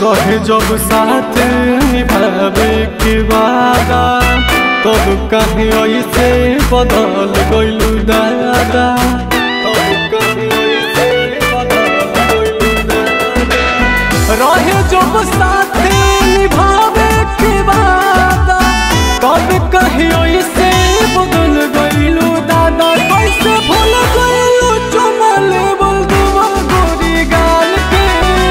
रहे जब साथ निभावे के वादा तब कहीं ऐसे बदल गइलू दादा तब कहीं ऐसे बदल गइलू दादा रहे जब साथ निभावे के वादा तब कहीं ऐसे बदल गइलू दादा कैसे भूल गइलू चुमल बोल दुआ गोरी गाल के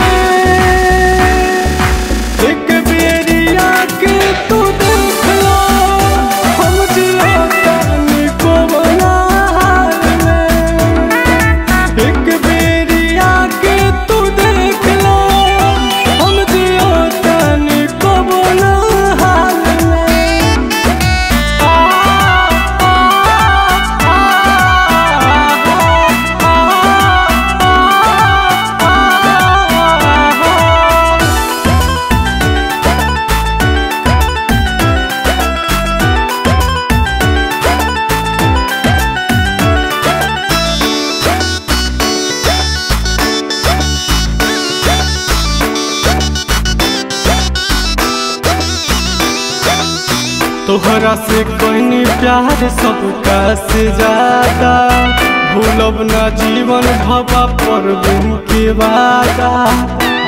एक बेरिया के तू देख लो हम जिया तानी को बना हाल में एक बेरिया के तू देख लो हम जिया तानी को बना हाल में आ आ आ आ तोहरा से कोई प्यार सबका से ज्यादा भूलब ना जीवन भवा पर दिन के वादा